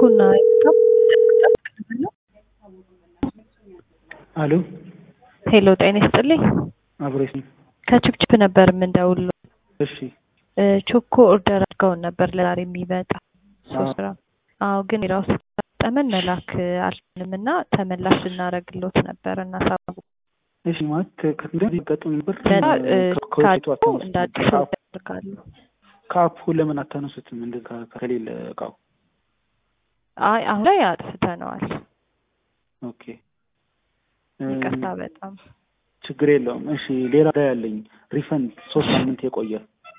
ቾኮና አሎ ሄሎ ጤና ይስጥልኝ። አብሬስ ከችፕችፕ ነበር የምንደውለው። እሺ ቾኮ ኦርደር አድርገውን ነበር ለዛሬ የሚመጣ ሶስት ግራም። አዎ ግን ራሱ ጠመን መላክ አልችልም እና ተመላሽ ልናደርግሎት ነበር እና ሳቡ እሺ ማለት ከእንደዚህ ገጥሞኝ ነበር ለዛ ከውጤቱ ካጡ አታነሱትም? እንደ አዲስ ከአፕ- ያደርጋሉ። ከአፑ ለምን አታነሱትም? እንደ ከ- ከሌለ እቃው አይ አሁን ላይ አጥፍተነዋል። ኦኬ ይቅርታ በጣም ችግር የለውም። እሺ ሌላ ጉዳይ ያለኝ ሪፈንድ ሶስት ሳምንት የቆየ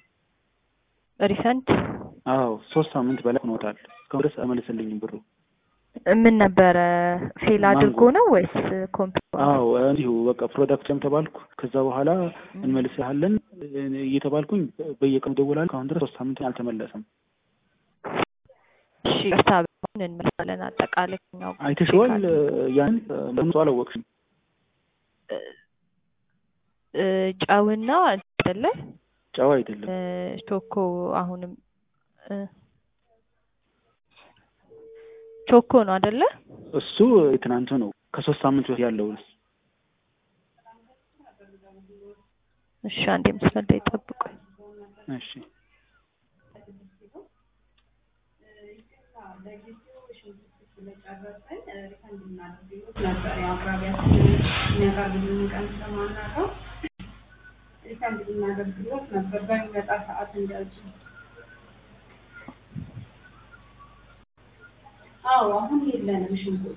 ሪፈንድ አዎ ሶስት ሳምንት በላይ ሆኖታል። እስካሁን ድረስ አልመለሰልኝም ብሩ። ምን ነበረ ፌል አድርጎ ማንጎ። ነው ወይስ ኮምፒውተር? አዎ እንዲሁ በቃ ፕሮዳክትም ተባልኩ። ከዛ በኋላ እንመልስሃለን እየተባልኩኝ በየቀኑ ደውላለሁ። እስካሁን ድረስ ሶስት ሳምንት አልተመለሰም። እሺ ይቅርታ በጣም እንመልሳለን። አጠቃላይ ነው አይተሽዋል? ያን ለምን አላወቅሽም? እ ጨውና አይደለ ጨዋ አይደለም። እ ቾኮ አሁንም እ ቾኮ ነው አይደለ? እሱ የትናንቱ ነው። ከሶስት ሳምንት በፊት ያለው እሺ አንዴ ምስል ላይ ጠብቁኝ። እሺ ነበር ያው አቅራቢያችን የሚያቀርብልን ቀን ስለማናውቀው ሪፈንድ ልናደርግሎት ነበር በሚመጣ ሰዓት እንደዚህ። አዎ አሁን የለንም ሽንኩርት።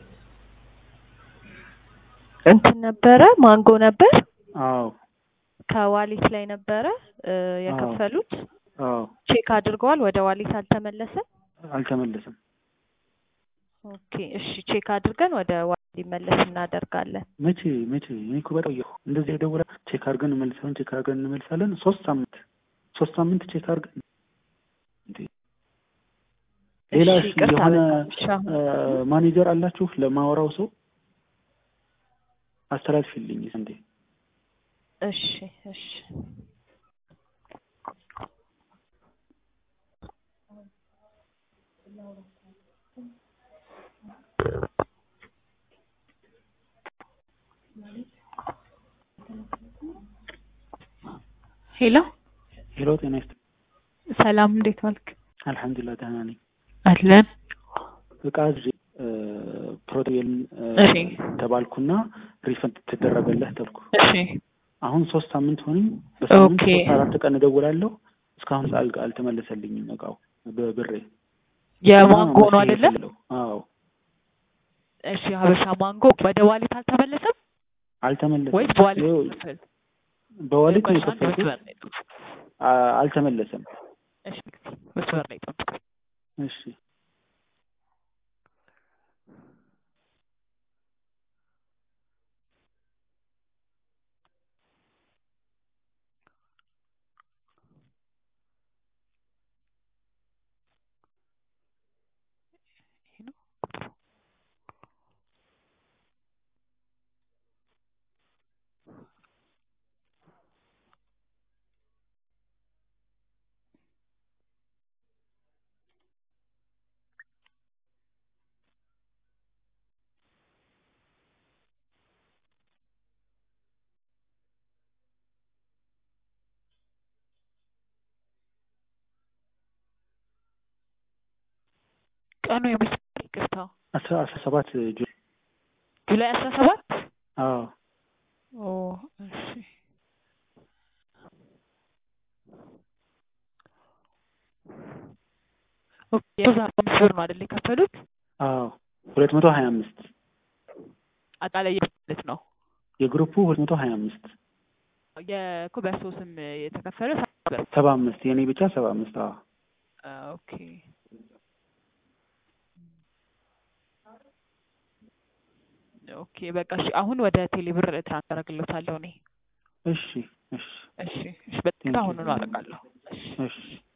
እንትን ነበረ ማንጎ ነበር አዎ ከዋሊት ላይ ነበረ እ የከፈሉት አዎ ቼክ አድርገዋል። ወደ ዋሊት አልተመለሰም። አልተመለሰም። ኦኬ እሺ ቼክ አድርገን ወደ ዋሊት ሊመለስ እናደርጋለን። መቼ መቼ እኔ እኮ በጣም ቆየሁ። እንደዚህ የደውላ ቼክ አድርገን እንመልሳለን፣ ቼክ አድርገን እንመልሳለን። ሶስት ሳምንት ሶስት ሳምንት ቼክ አድርገን እንዴ ሌላ እሺ እሺ፣ ይቅርታ የሆነ በጣም እሺ አሁን አ፣ ማኔጀር አላችሁ ለማወራው ሰው አስተላልፊልኝ እንዴ። እሺ እሺ ሄሎ ሄሎ፣ ጤና ይስጥ። ሰላም፣ እንዴት ዋልክ? አልሐምዱሊላህ ደህና ነኝ። አለን። እቃ ይዤ እ፣ ፕሮቴል እ፣ እሺ ተባልኩና ሪፈንድ ትደረገለህ ተብኩ። እሺ አሁን ሶስት ሳምንት ሆነኝ። በሳምንት ኦኬ። ሶስት አራት ቀን እደውላለሁ። እስካሁን አል- አልተመለሰልኝም እቃው በብሬ የማንጎ ነው መፍትሄ አይደለ? የሌለው። አዎ እሺ ሀበሻ ማንጎ ወደ ዋሊት አልተመለሰም አልተመለሰም። ወይስ በዋሊት ይኸው ክፍል? በዋሊት ነው ቆይ አንድ የከፈልኩት። መስመር ላይ ጠብቁ። አ- አልተመለሰም። እሺ መስመር ላይ ጠብቁ። እሺ ቀኑ የመስመር ይቅርታ፣ አስራ አስራ ሰባት ጁ ጁላይ አስራ ሰባት አዎ ኦ እሺ ኦኬ የሶስት አርባ አምስት ብር ነው አይደል የከፈሉት? አዎ ሁለት መቶ ሀያ አምስት አጠቃላይ ማለት ነው የግሩፑ ሁለት መቶ ሀያ አምስት የእኮ በሰው ስም የተከፈለ ሰባ ብር ሰባ አምስት የእኔ ብቻ ሰባ አምስት አዎ አ፣ ኦኬ ኦኬ በቃ እሺ አሁን ወደ ቴሌብር ትራንስፈር አደርግልዎታለሁ እኔ እሺ እሺ እሺ እሺ በጣም Thank you. አሁኑኑ አደርጋለሁ እሺ እሺ